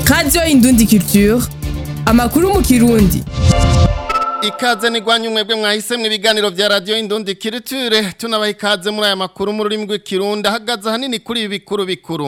radiyo indundi culture amakuru mu kirundi ikaze nigwanye umwebwe mwahisemwe ibiganiro vya radio indundi kiriture tunabaha ikaze muri aya makuru mu rurimi rw'ikirundi ahagaze hanini kuri ibi bikuru bikuru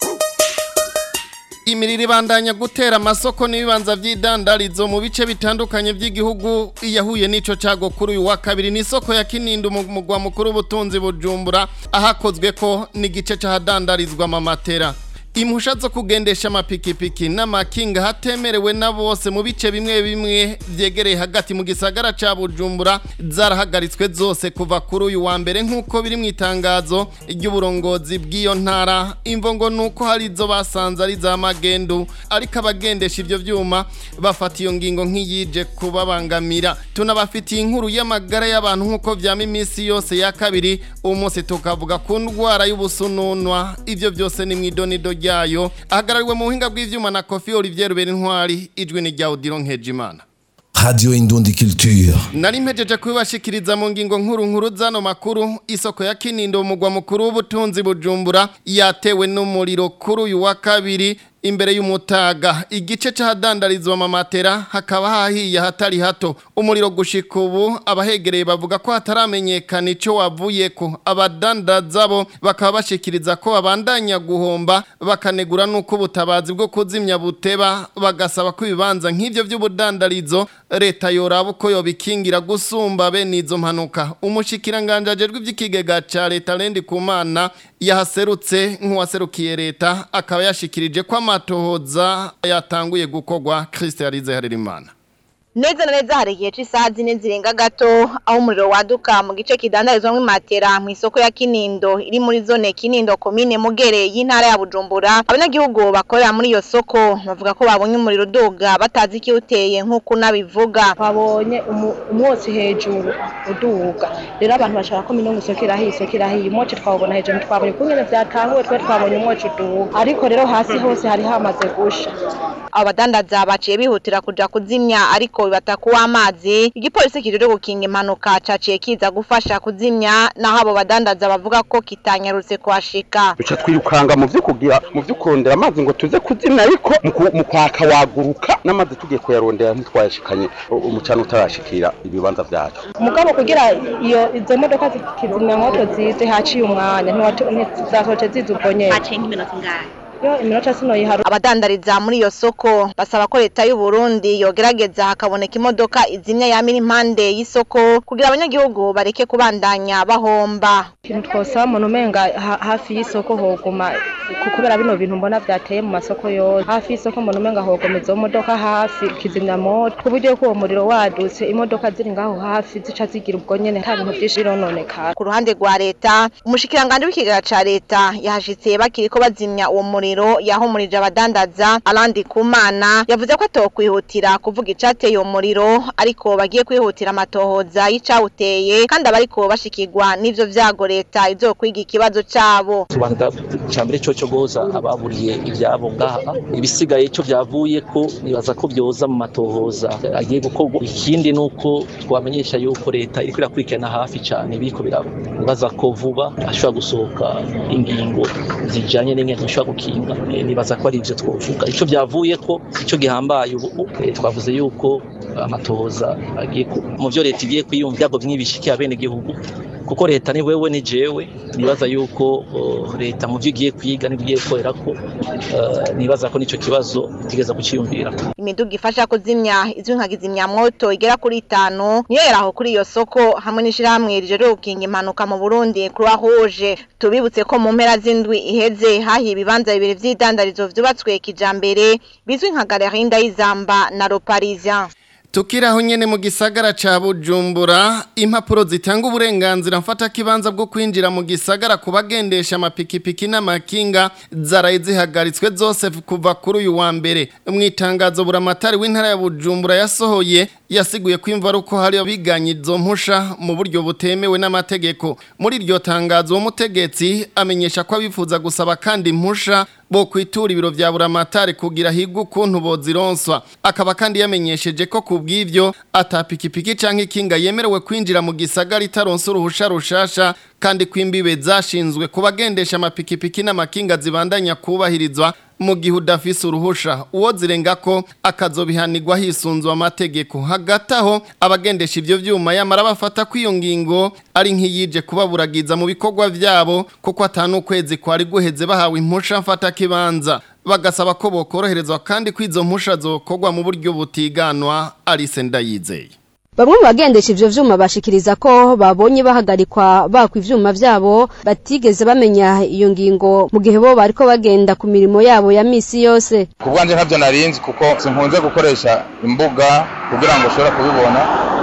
imiriro ibandanya gutera amasoko n'ibibanza vy'idandarizo mu bice bitandukanye vy'igihugu iyahuye n'ico cago kuri uyu wa kabiri ni isoko ya Kinindo mu mugwa mukuru w'ubutunzi bujumbura ahakozwe ko n'igice c'ahadandarizwa amamatera impusha zo kugendesha amapikipiki n'amakinga hatemerewe na bose mu bice bimwe bimwe vyegereye hagati mu gisagara ca Bujumbura zarahagaritswe zose kuva kuri uyu wa mbere nk'uko biri mu itangazo ry'uburongozi bw'iyo ntara imvo ngo nuko hari izo basanze ari za magendu ariko abagendesha ivyo vyuma bafata iyo ngingo nk'iyije kubabangamira tunabafitiye inkuru y'amagara y'abantu nk'uko vyama iminsi yose ya kabiri uwo munsi tukavuga ku ndwara y'ubusununwa ivyo vyose ni mw'idonido ryayo ahagarariwe mu buhinga bw'ivyuma na Kofi Olivier Berintwari ijwi ni rya Odilon Nkejimana Radio Indundi Culture. Nari mpejeje kubibashikiriza mu ngingo nkuru nkuru zano makuru isoko ya Kinindo umugwa mukuru w'ubutunzi bujumbura yatewe n'umuriro kuri uyu wa kabiri imbere y'umutaga igice c'ahadandarizwa amamatera hakaba hahiye hatari hato umuriro gushika ubu abahegereye bavuga ko hataramenyekana ico wavuyeko abadandaza bo bakaba bashikiriza ko babandanya guhomba bakanegura nuko ubutabazi bwo kuzimya buteba bagasaba ko ibibanza nk'ivyo vy'ubudandarizo leta yoraba uko yobikingira gusumba bene izo mpanuka umushikiranganje ajejwe ivy'ikigega ca leta Lendi Kumana yahaserutse nk'uwaserukiye leta akaba yashikirije ko amatohoza yatanguye gukorwa Christ Yarize Harerimana neza na neza hari igihe cy'isaha zine zirenga gato aho umuriro waduka mu gice kidandarizwamo imatera mu isoko ya Kinindo iri muri zone Kinindo komine Mugere y'intara ya Bujumbura abanyagihugu bakorera muri iyo soko bavuga ko babonye umuriro uduga batazi ikiwuteye nk'uko unabivuga twabonye umwotsi hejuru uduga rero abantu bashaka ko minongo isoko irahiye isoko irahiye umwotsi twawubona hejuru twabonye ko nyine byatanguwe twe twabonye umwotsi uduga ariko rero hasi hose hari hamaze gusha abadandaza baciye bihutira kuja kuzimya ariko bibata kuwa amazi igipolisi kijejwe gukinga impanuka caciye kiza gufasha kuzimya naho abo badandaza bavuga ko kitanyarutse kuhashika duca twirukanga mu vyo kugira mu vyo kurondera amazi ngo tuze kuzimya ariko mu kwaka waguruka n'amazi tugiye kuyarondera ntitwayashikanye umucana utarashikira ibibanza vyacu mugabo kugira iyo izo modoka zikizimya moto zize haciye umwanya ntizasohoce ziza ubwo nyene haciye nk'iminota ingahe yo iminota sino yiharu abadandariza muri iyo soko basaba ko leta y'u Burundi yogerageza hakaboneka imodoka izimya yamira impande y'isoko kugira abanyagihugu bareke kubandanya bahomba ikintu twosaba umuntu umenga hafi y'isoko hoguma kubera bino bintu mbona vyateye mu masoko yose hafi y'isoko umuntu umenga hogoma izo modoka hafi kizimya moto ku buryo ko uwo muriro wadutse imodoka ziri ngaho hafi zica zigira ubwo nyene nta bintu vyinshi birononekara ku ruhande rwa leta umushikiranganje w'ikigega ca leta yahashitse bakiriko bazimya uwo muriro muriro yahumurije abadandaza alandi kumana yavuze ko atokwihutira kuvuga icateye uwo muriro ariko bagiye kwihutira amatohoza y'icawuteye kandi abariko bashikirwa n'ivyo vyago leta izokwiga ikibazo cabo tubanza cambere coco goza ababuriye ivyabo ngaha ibisigaye ico vyavuye ko nibaza ko vyoza mu matohoza agiye gukorwa ikindi nuko twamenyesha yuko leta iriko irakurikirana hafi cane biriko biraba nibaza ko vuba ashobora gusohoka ingingo zijanye n'ingene zishobora gukinga nibaza ko ari ivyo twovuga ico vyavuye ko ico gihambaye ubu twavuze yuko amatohoza agiye mu vyo leta igiye kwiyumva ibyago vy'ibishikiye abenegihugu kuko leta ni wewe ni jewe nibaza yuko leta mu vyo igiye kwiga n'ibyo igiye gukorera ko nibaza ko nico kibazo tigeza kuciyumvira imiduga ifasha kuzimya izwi nka kizimyamwoto igera kuri itanu niyo yaraho kuri iyo soko hamwe n'ishirahamwe rijejwe gukinga impanuka mu Burundi Croix Rouge tubibutse ko mu mpera z'indwi iheze hahiye ibibanza bibiri vy'idandarizo vyubatswe kijambere bizwi nka Galerie Ndayizamba na Le Parisien Tukiraho nyene mu gisagara ca Bujumbura impapuro zitanga uburenganzira mfata kibanza bwo kwinjira mu gisagara kubagendesha amapikipiki n'amakinga zaraye zihagaritswe zose kuva kuri uyu wa mbere mwitangazo buramatari w'intara ya Bujumbura yasohoye yasiguye ko imva ruko hari abiganye izo mpusha mu buryo butemewe n'amategeko muri iryo tangazo uwo mutegetsi amenyesha ko abifuza gusaba kandi impusha bo kwitura ibiro vya buramatari kugira higwe ukuntu bozironswa akaba kandi yamenyesheje ko kubw'ivyo atapikipiki canke ikinga yemerewe kwinjira mu gisagara itaronse uruhusha rushasha kandi kwimbibe zashinzwe kubagendesha amapikipiki n'amakinga zibandanya kubahirizwa mu gihe udafise uruhusha uwo zirenga ko akazobihanirwa hisunzwe amategeko hagati aho abagendesha ivyo vyuma yamara bafata ko iyo ngingo ari nk'iyije kubaburagiza mu bikorwa vyabo kuko atanu ukwezi kwari guheze bahawe impusha mfata kibanza bagasaba ko bokoroherezwa kandi ko izo mpusha zokorwa mu buryo butiganwa Alice Ndayizeye Bamwe mu bagendesha ivyo vyuma bashikiriza ko babonye bahagarikwa bakwa ivyuma vyabo batigeze bamenya iyo ngingo mu gihe bo bariko bagenda ku mirimo yabo ya misi yose. ku bwanjye ntabyo narinzi kuko sinkunze gukoresha imbuga kugira ngo ushobore kubibona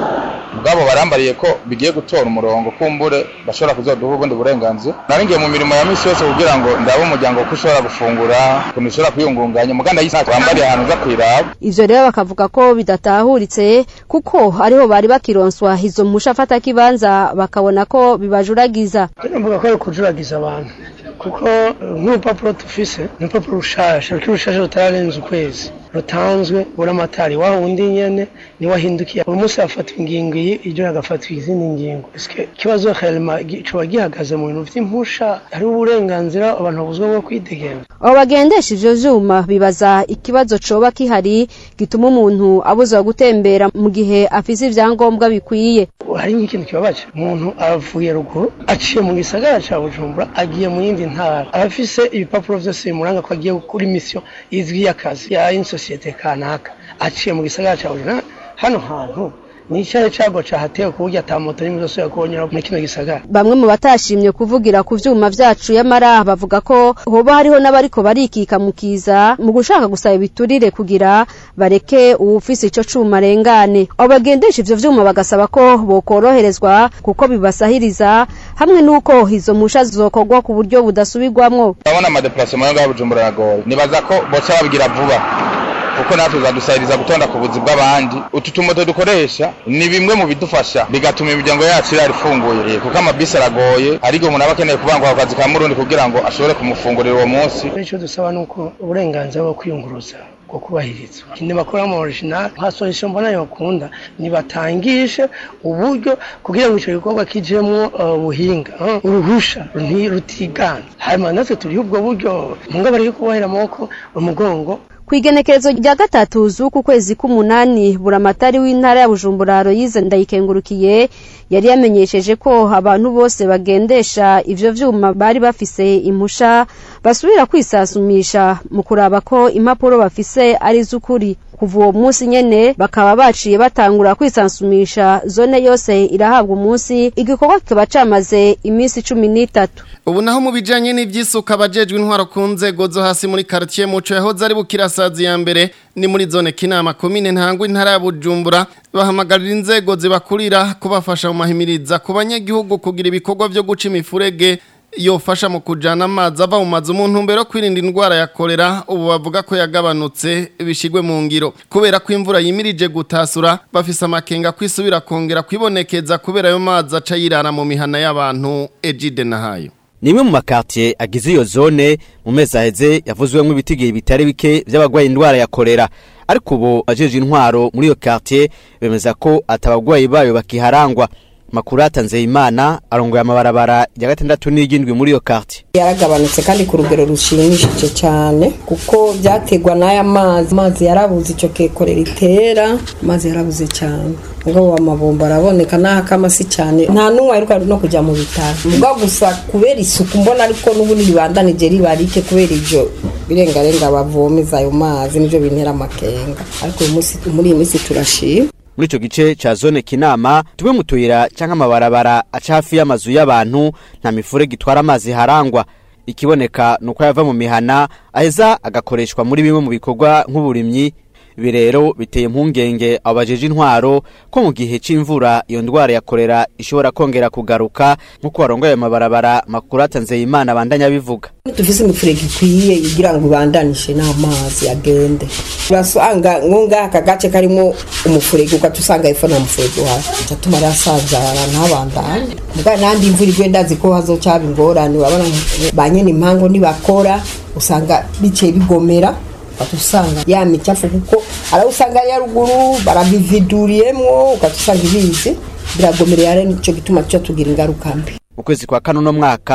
ubwabo barambariye ko bigiye gutora umurongo kumbure bashobora kuzoduha ubundi burenganzira naringiye mu mirimo ya misi yose kugira ngo ndabe umuryango ko ushobora gufungura ukuntu ushobora kwiyungunganya umuganda y'isi wambariye ahantu uza kwiraba Ivyo rero bakavuga ko bidatahuritse kuko ariho bari bakironswa izo mpusha afata kibanza bakabona ko bibajuragiza. mvuga ko ari ukujuragiza abantu kuko eh, nk'urupapuro tufise ni urupapuro rushasha rukiri rushasha rutararenza ukwezi rutanzwe buramatari wa wundi nyene ni wahindukiye uyu munsi hafatwa ingingo iyi iryo hagafatwa izindi ngingo Eske ikibazo helma coba gihagaze mu bintu vy'impusha hariho uburenganzira abantu babuzwa bwo kwidegemvya Abo bagendesha ivyo vyuma bibaza ikibazo coba kihari gituma umuntu abuzwa gutembera mu gihe afise ivyangombwa bikwiye. hari nk'ikintu kibabaje umuntu avuye ruguru aciye mu gisagara ca bujumbura agiye mu yindi ntara abafise ibipapuro vyose bimuranga ko agiye gukora imisiyo izwi y'akazi ya insosiyete kanaka aciye mu gisagara ca bujumbura hano hantu ni icyahe cago cahatewe ku buryo ata moto n'imwe zose yakubonyera muri kino gisagara Bamwe mu batashimye kuvugira ku vyuma vyacu yamara bavuga ko hoba hariho n'abariko barikika mu kiza mu gushaka gusaba ibiturire kugira bareke uwufise ico cuma arengane. Abo bagendesha ivyo vyuma bagasaba ko bokoroherezwa kuko bibasahiriza hamwe n'uko izo mpusha zizokorwa ku buryo budasubirwamwo. urabona amadeparasema yo ngaho bujumbura aragoye nibaza ko boca babigira vuba kuko natwe zadusahiriza gutonda ku buzi bw'abandi utu tumoto dukoresha ni bimwe mu bidufasha bigatuma imiryango yacu irara ifunguye kuko amabisi aragoye ariko umuntu aba akeneye kubangwa ku kazi ka murundi kugira ngo ashobore kumufungurira uwo munsi icyo dusaba ni uko uburenganzira bwo kwiyunguruza bwo kubahirizwa ntibakora mu original nka solution mbona yokunda nibatangishe uburyo kugira ngo ico gikorwa kijemwo uh, buhinga uh, uruhusha nti- rutigana hanyuma natwe turiho ubwo buryo munga bari kubahera amaboko umugongo Kwigenekerezo rya gatatu z'uku kwezi k'umunani buramatari w'intara ya Bujumbura Aloyize ndayikengurukiye yari yamenyesheje ko abantu bose bagendesha ivyo vyuma bari bafise impusha basubira kwisasumisha mu kuraba ko impapuro bafise ari z'ukuri kuva uwo munsi nyene bakaba baciye batangura kwisansumisha zone yose irahabwa umunsi igikorwa kikaba camaze iminsi cumi n'itatu Ubu naho mu bijanye n'ivyisuka abajejwe intwaro ku nzego zo hasi muri quartier muco yahoze ari bukirasazi ya mbere ni muri zone kinama komine ntangwa intara ya Bujumbura bahamagarira inzego zibakurira kubafasha mu mahimiriza ku banyagihugu kugira ibikorwa vyo guca imifurege yofasha mu kujana amazi ava mu mazu mu ntumbero yo kwirinda indwara ya kolera ubu bavuga ko yagabanutse bishigwe mu ngiro kubera ko imvura yimirije gutasura bafise amakenga kwisubira kongera kwibonekeza kubera ayo mazi aca yirara mu mihana y'abantu ejide nahayo Nimwe mu makartier agize iyo zone mu mezi aheze yavuzwemo ibitigiye bitari bike by'abagwaye indwara ya kolera ariko ubu ajeje intwaro muri iyo quartier bemeza ko atabagwayi bayo bakiharangwa makuru atanze imana arongoye amabarabara ya gatandatu n'igindwi muri iyo quartier yaragabanutse kandi ku rugero rushimishije cyane kuko byategwa n'aya mazi amazi yarabuze icyo kekorera itera amazi yarabuze cyane ubwo amabombo araboneka n'akamasi cyane nta n'umwe aheruka no kujya mu bitaro ubwo gusa kubera isuku mbona ariko n'ubundi ribandanije riba rike kubera ibyo birengarenga bavomeza ayo mazi nibyo bintera amakenga ariko uyu munsi muri iyi minsi turashima muri ico gice ca zone kinama tumwe mu tuyira canke amabarabara aca hafi y'amazu y'abantu nta mifurege itwara amazi harangwa ikiboneka nuko yava mu mihana aheza agakoreshwa muri bimwe mu bikorwa nk'uburimyi ibi rero biteye impungenge abo bajeje intwaro ko mu gihe c'imvura iyo ndwara ya kolera ishobora kongera kugaruka nk'uko warongoye amabarabara makuru atanze imana abandanya bivuga dufise imifurege ikwiye kugira ngo ibandanishe n'amazi agende urasanga nkunga aka gace karimo umufurege ugaca usanga hepfo nta mufurege uhari aca tuma arasanzara ntabandane mbwa nandi imvura igwe ndazi ko hazocaba ingorane urabona ba nyene impango nibakora usanga biciye bigomera ugaca usanga ya micafu kuko arawusanga ya ruguru barabividuriyemwo ugaca usanga ibizi biragomerera rero nico gituma tuca tugira ingaruka mbi mu kwezi kwa kane uno mwaka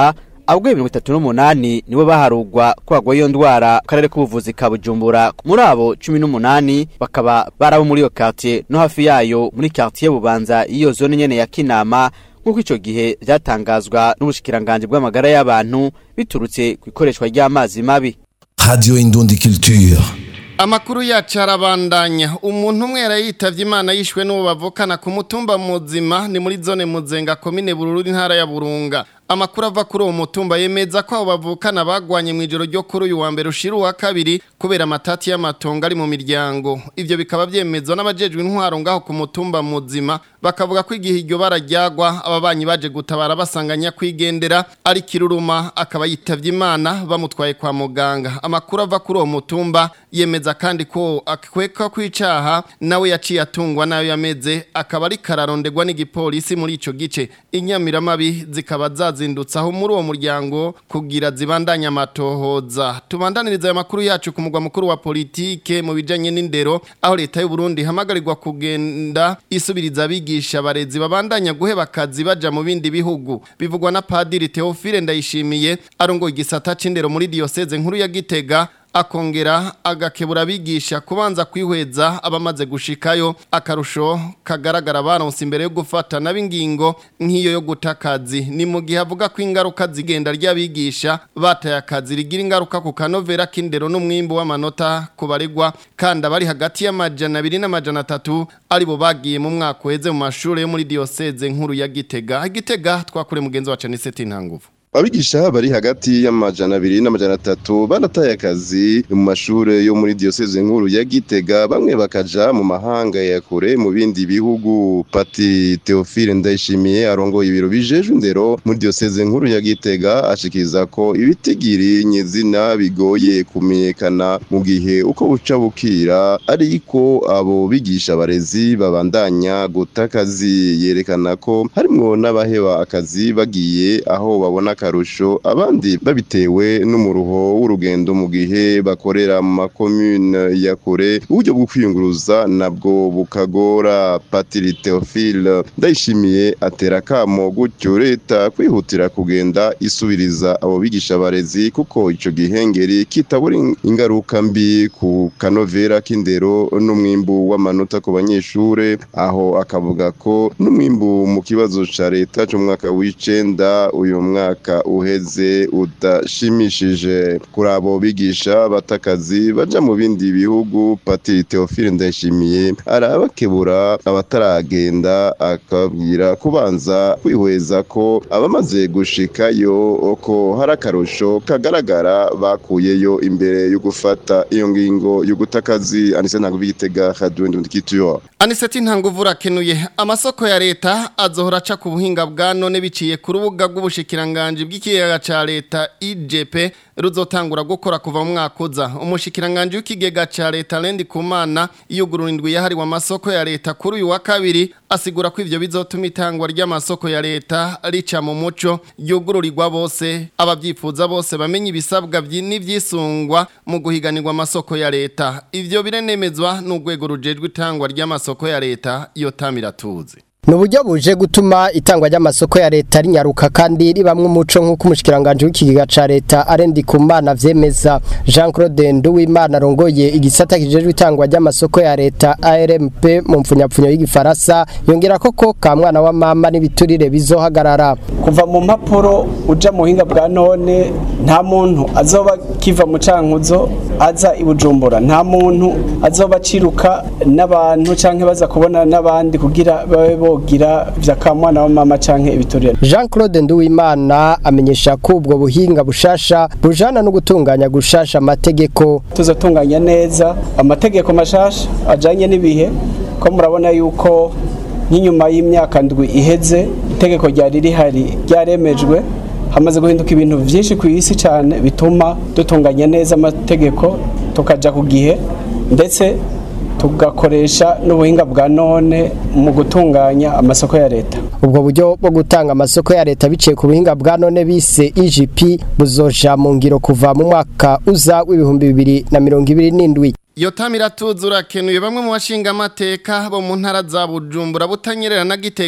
abagwayi mirongo itatu n'umunani nibo baharugwa ko bagwaye iyo ndwara ku karere k'ubuvuzi ka bujumbura muri abo cumi n'umunani bakaba barabo muri iyo quartier no hafi yayo muri quartier bubanza y'iyo zone nyene ya kinama nk'uko ico gihe vyatangazwa n'ubushikiranganji bw'amagara y'abantu biturutse ku ikoreshwa ry'amazi mabi Radio Indundi Culture. Amakuru yacu arabandanya umuntu umwe yarayitavye Imana yishwe n'uwo bavukana ku mutumba muzima ni muri zone muzenga komine bururu intara ya Burunga amakuru ava kuri uwo mutumba yemeza ko abo bavukana bagwanye mu ijoro ryo kuri uyu wa mbere ushira uwa kabiri kubera amatati y'amatongo ari mu miryango ivyo bikaba vyemezwa n'abajejwe intwaro ngaho ku mutumba muzima bakavuga ko igihe iryo barajyagwa ababanyi baje gutabara basanganya kwigendera ari kiruruma akaba yitavye Imana bamutwaye kwa muganga amakuru ava kuri uwo mutumba yemeza kandi ko akweka kwicaha nawe yaciye atungwa nayo yameze akaba ari kararondegwa n'igipolisi muri ico gice inyamiramabi zikaba zazindutse aho muri uwo muryango kugira zibandanye amatohoza tubandaniriza aya makuru yacu ku mugwa mukuru wa politike mu bijanye n'indero aho leta y'u Burundi hamagarirwa kugenda isubiriza abigisha abarezi babandanya guheba akazi baja mu bindi bihugu bivugwa na Padiri Theophile Ndayishimiye arongoye igisata c'indero muri diocese nkuru ya Gitega akongera agakebura abigisha kubanza kwihweza abamaze gushikayo akarusho kagaragara baronse imbere yo gufata n'abingingo nk'iyo yo guta akazi ni mu gihe avuga ko ingaruka zigenda ry'abigisha bataye akazi rigira ingaruka ku kanovera k'indero n'umwimbu w'amanota ku baregwa kandi abari hagati y'amajana abiri n'amajana atatu aribo bagiye mu mwaka uheze mu mashuri yo muri diocese nkuru ya Gitega Gitega twakure mugenzi wacu Anisete Ntanguvu abigisha bari hagati y'amajana abiri n'amajana atatu barataye akazi mu mashure yo muri diocese nkuru ya Gitega bamwe bakaja mu mahanga ya kure mu bindi bihugu Pati Theophile Ndayishimiye arongoye ibiro bijejwe indero muri diocese nkuru ya Gitega ashikiriza ko ibitigiri nyizina bigoye kumenyekana mu gihe uko buca bukira ariko abo bigisha abarezi babandanya guta akazi yerekana ko harimwo n'abaheba akazi bagiye aho babona akarusho abandi babitewe n'umuruho w'urugendo mu gihe bakorera mu makomune ya kure uburyo bwo kwiyunguruza nabwo bukagora Patiri Theophile ndayishimiye atera kamo gutyo leta kwihutira kugenda isubiriza abo bigisha abarezi kuko ico gihengeri kitabura ingaruka mbi ku kanovera k'indero n'umwimbu w'amanota ku banyeshure aho akavuga ko n'umwimbu mu kibazo ca leta c'umwaka w'icenda uyu mwaka uheze udashimishije kuri abo bigisha batakazi baja mu bindi bihugu Patiri Theophile Ndayishimiye arabakebura abataragenda akabwira kubanza kwihweza ko abamaze gushikayo ko hari akarusho kagaragara bakuyeyo imbere yo gufata iyo ngingo yo gutakazi anise ntabwo bigitega radio ndundikitiyo Aniseti ntanguvu rakenuye amasoko ya leta azohora aca ku buhinga bwa none biciye ku rubuga rw'ubushikiranganje bw'ikiyaga ca leta IGP ruzotangura gukora kuva mu mwaka uza umushikiranganje w'ikigega ca leta Lendi Kumana iyugurura indwi yahariwe amasoko ya leta kuri uyu wa kabiri asigura ko ivyo bizotuma itangwa ry'amasoko ya leta rica mu muco yugururirwa bose abavyifuza bose bamenye ibisabwa n'ivyisungwa mu guhiganirwa amasoko ya leta ivyo birenemezwa n'urwego rujejwe itangwa ry'amasoko ya leta iyo tamiratuzi ni uburyo buje gutuma itangwa ry'amasoko ya leta rinyaruka kandi ribamwe umuco nk'uko umushikiranganje w'ikigega ca leta arendi kumana vyemeza Jean Claude Nduwimana arongoye igisata kijejwe itangwa ry'amasoko ya leta ARMP mu mfunyapfunyo y'igifaransa yongera koko ka mwana wa mama n'ibiturire bizohagarara kuva mu mpapuro uja mu buhinga bwa none nta muntu azoba kiva mu cankuzo aza i Bujumbura nta muntu azoba aciruka n'abantu canke baza kubona n'abandi kugira babe bogira vya kamwana wa mama canke ibiturire Jean Claude Nduwimana amenyesha ko ubwo buhinga bushasha bujana no gutunganya gushasha amategeko tuzotunganya neza amategeko mashasha ajanye n'ibihe ko murabona yuko nk'inyuma y'imyaka ndwi iheze itegeko ryari rihari ryaremejwe hamaze guhinduka ibintu byinshi ku isi cyane bituma dutunganya neza amategeko tukaja ku gihe ndetse tugakoresha n'ubuhinga bwa none mu gutunganya amasoko ya leta ubwo buryo bwo gutanga amasoko ya leta biciye ku buhinga bwa none bise EGP buzoja mu ngiro kuva mu mwaka uza w'ibihumbi bibiri na mirongo ibiri n'indwi iyo tamiratuzi urakenuye bamwe mu bashinga amateka bo mu ntara za bujumbura butanyerera na gitega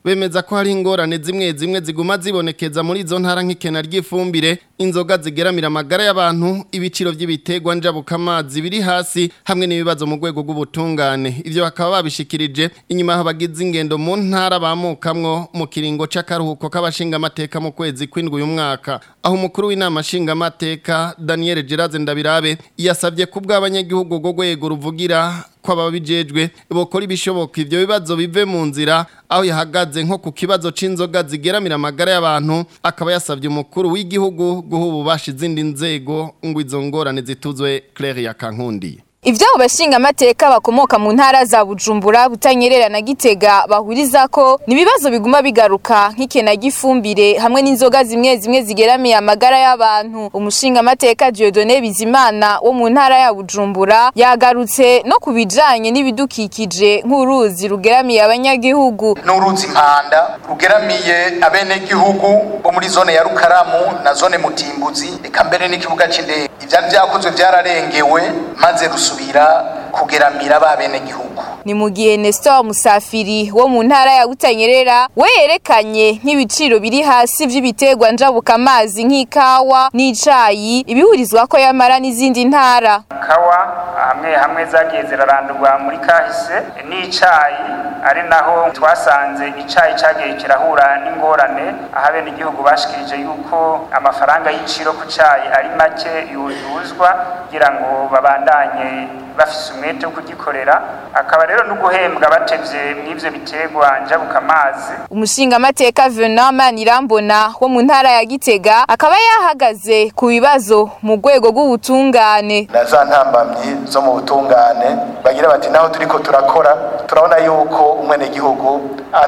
bemeza ko hari ingorane zimwe zimwe ziguma zibonekeza muri izo ntara nk'ikena ry'ifumbire inzoga zigeramira amagara y'abantu ibiciro by'ibiterwa njabukamazi biri hasi hamwe n'ibibazo mu rwego rw'ubutungane ivyo bakaba babishikirije inyuma y'aho bagize ingendo mu ntara bamukamwo mu kiringo c'akaruhuko k'abashingamateka mu kwezi kw'indwi uyu mwaka aho umukuru w'inama nshingamateka Daniel Geraze Ndabirabe yasabye ku bw'abanyagihugu rwo rwego ruvugira ko ababijejwe bokora ibishoboka ivyo bibazo bive mu nzira aho yahagaze nko ku kibazo c'inzoga zigeramira amagara y'abantu akaba yasabye umukuru w'igihugu guha ububasha izindi nzego ngo izo ngorane zituzwe Claire Yakankundi Ivyo bashinga amateka bakomoka mu ntara za Bujumbura butanyerera na Gitega bahuriza ko nibibazo biguma bigaruka nk'ikena gifumbire hamwe n'inzoga zimwe zimwe zigeramiye amagara y'abantu umushinga amateka Dieudonné Bizimana wo mu ntara ya Bujumbura yagarutse no kubijanye n'ibidukikije nk'uruzi rugeramiye abanyagihugu n'uruzi impanda rugeramiye abenegihugu bo muri zone ya Rukaramu na zone Mutimbuzi eka mbere n'ikibuga c'indege ivyari vyakozwe vyararengewe maze rusubira kugeramira ba benegihugu ni mu gihe Nestor Musafiri wo mu ntara ya Butanyerera we yerekanye nk'ibiciro biri hasi vy'ibiterwa njabuka amazi nk'ikawa n'icayi ibihurizwa ko yamara n'izindi ntara kawa hamwe hamwe zagiye zirarandurwa muri kahise n'icayi ari naho twasanze icayi cagiye kirahura n'ingorane aho abenegihugu bashikirije yuko amafaranga y'iciro ku cayi ari make yuzuzwa kugira ngo babandanye bafise umwete wo kugikorera akaba rero no guhembwa batevye mw'ivyo biterwa njabuka amazi umushinga amateka Venant Manirambona wo mu ntara ya Gitega akaba yahagaze ku bibazo mu rwego rw'ubutungane na za ntambamyi zo mu butungane bagira bati naho turiko turakora turabona yuko umwenegihugu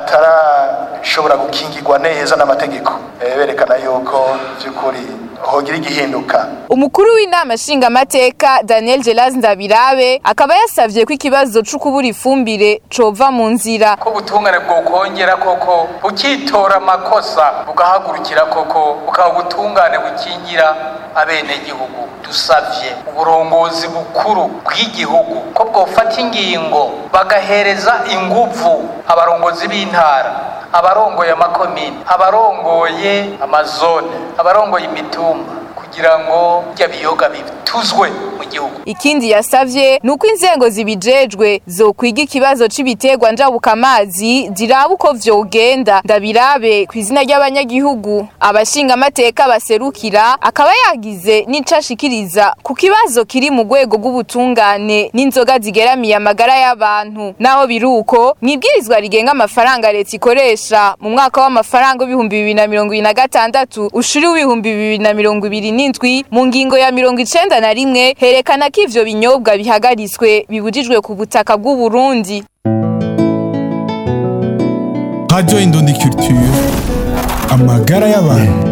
atarashobora gukingirwa neza n'amategeko Eh, berekana yuko vy'ukuri hogira igihinduka umukuru w'inama nshingamateka Daniel Gelas Ndabirabe akaba yasavye ko ikibazo co kubura ifumbire cova mu nzira ko ubutungane bwokongera koko bukitora amakosa bugahagurukira koko bukaba ubutungane bukingira abenegihugu dusavye uburongozi bukuru bw'igihugu ko bwofata ingingo bagahereza inguvu abarongozi b'intara abarongoye amakomini abarongoye amazone abarongoye imitumba kugira ngo bya biyoga bituzwe mu gihugu ikindi yasavye nuko inzego zibijejwe zokwiga ikibazo c'ibiterwa njabuka amazi ziraba uko vyogenda ndabirabe ku izina ry'abanyagihugu abashinga amateka baserukira akaba yagize n'icashikiriza ku kibazo kiri mu rwego rw'ubutungane n'inzoga zigeramiye amagara y'abantu naho biruko mwibwirizwa rigenga amafaranga leta ikoresha mu mwaka w'amafaranga w'ibihumbi bibiri na mirongo ibiri na gatandatu ushuri w'ibihumbi bibiri na mirongo ibiri n'indwi mu ngingo ya mirongo icenda na rimwe herekana ko ivyo binyobwa bihagaritswe bibujijwe ku butaka bw'u Burundi Radio Indundi Culture amagara y'abantu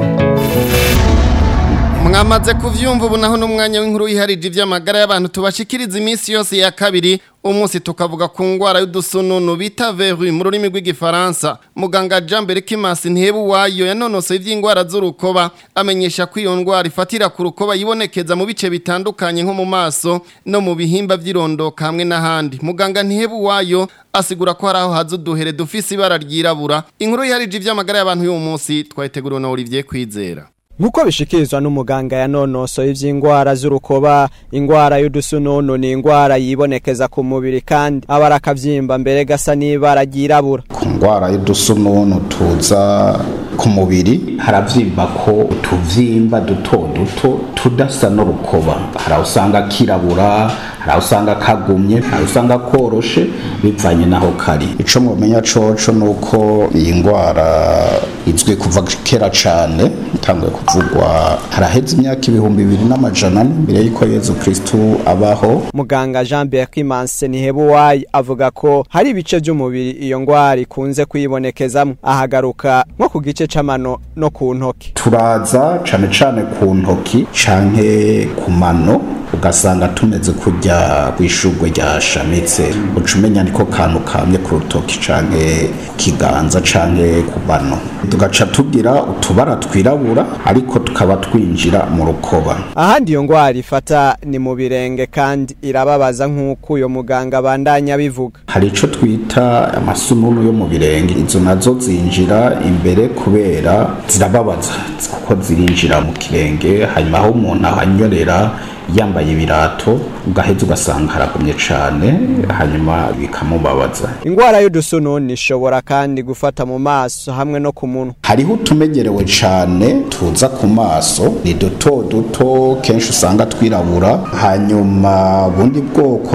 mwamaze kuvyumva ubu naho n'umwanya w'inkuru yiharije ivy'amagara y'abantu tubashikiriza iminsi yose ya kabiri umunsi tukavuga ku ngwara y'udusununu bita verui mu rurimi rw'igifaransa muganga Jean Berikimasi ntihebu wayo yanonosoye ivy'ingwara z'urukoba amenyesha ko iyo ngwara ifatira ku rukoba yibonekeza mu bice bitandukanye nko mu maso no mu bihimba vy'irondoka hamwe n'ahandi muganga ntihebu wayo asigura ko hari aho haza uduhere dufise ibara ryirabura inkuru yiharije ivy'amagara y'abantu y'uwo munsi twayiteguriwe na Olivier Kwizera Nkuko bishikirizwa n'umuganga yanonosoye ivy'ingwara z'urukoba ingwara y'udusununu ni ingwara yibonekeza ku mubiri kandi abara akavyimba mbere gasa n'ibara ryirabura ku ndwara y'udusununu tuza ku mubiri haravyimba ko utuvyimba duto duto tudasa n'urukoba hari aho usanga kirabura hari aho usanga kagumye hari aho usanga koroshe bivanye naho kari ico mwomenya coco nuko iyi ndwara izwi kuva kera cane itanguye kuvugwa haraheze imyaka ibihumbi bibiri n'amajana ane mbere y'uko yezu kristu abaho muganga Jean Berkimanse Nihebuwayi avuga ko hari ibice by'umubiri iyo ngwara ikunze kuyibonekezamwo ahagaruka nko ku gice c'amano no ku ntoki turaza cane cane ku ntoki canke ku mano ugasanga tumeze kurya rya rwishurwe ryashamitse uca umenya niko kantu kamye ku rutoki canke ku kiganza canke ku bano tugaca tugira utubara twirabura ariko tukaba twinjira mu rukoba ahandi iyo ngwara ifata ni mu birenge kandi irababaza nk'uko uyo muganga abandanya bivuga hari ico twita amasununu yo mu birenge izo nazo zinjira imbere kubera zirababaza kuko zirinjira mu kirenge hanyuma aho umuntu ahanyorera yambaye ibirato ugaheza ugasanga haragumye cane hanyuma bikamubabaza ingwara y'udusununi ishobora kandi gufata mu maso hamwe no ku munwa hariho utumenyerewe cane tuza ku maso ni duto duto kenshi usanga twirabura hanyuma bundi bwoko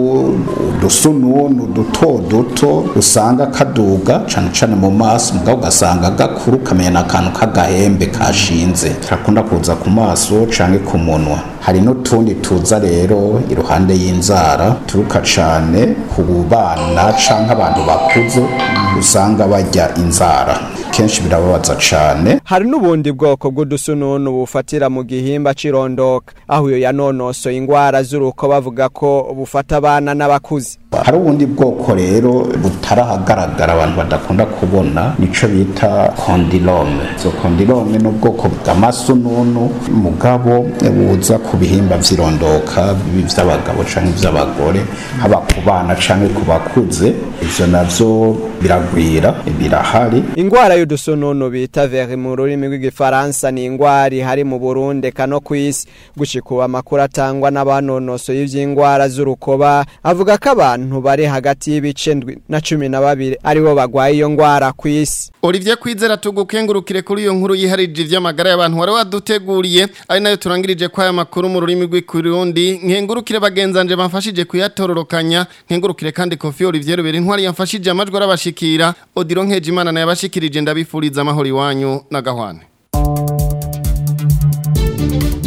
n'udusununu duto duto usanga kaduga cane cane mu maso mugabo ugasanga gakuru kamenya n'akantu k'agahembe kashinze karakunda kuza ku maso canke ku munwa hari n'utundi tuza rero iruhande y'inzara turuka cane ku bana canke abantu bakuze usanga barya inzara kenshi birababaza cane hari n'ubundi bwoko bw'udusununu bufatira mu gihimba cirondoka aho iyo yanonosoye ingwara z'uruko bavuga ko bufata abana n'abakuze hari ubundi bwoko rero butarahagaragara abantu badakunda kubona nico bita kondilome izo kondilome ni ubwoko bw'amasununu mugabo buza ku bihimba vy'irondoka bibi vy'abagabo canke vy'abagore haba ku bana canke ku bakuze ivyo navyo biragwira birahari ingwara y'udusununu bita veri mu rurimi rw'igifaransa ni ingwara ihari mu burundi eka no kw'isi gushika ubu amakuru atangwa n'abanonosoye ivy'ingwara z'urukoba avuga ko abantu bari hagati y'ibice ndwi na cumi na babiri aribo bagwaye iyo ngwara kw'isi Olivier Kwizera tugukengurukire kuri iyo nkuru yiharije ivy'amagara y'abantu wari waduteguriye ari nayo turangirije kwa aya makuru mu rurimi rw'ikirundi nkengurukire bagenzanje bamfashije kuyatororokanya nkengurukire kandi Kofi Olivier Rubera intwari yamfashije amajwi arabashikira Odiro Nkejimana na yabashikirije ndabifuriza amahoro iwanyu na gahwane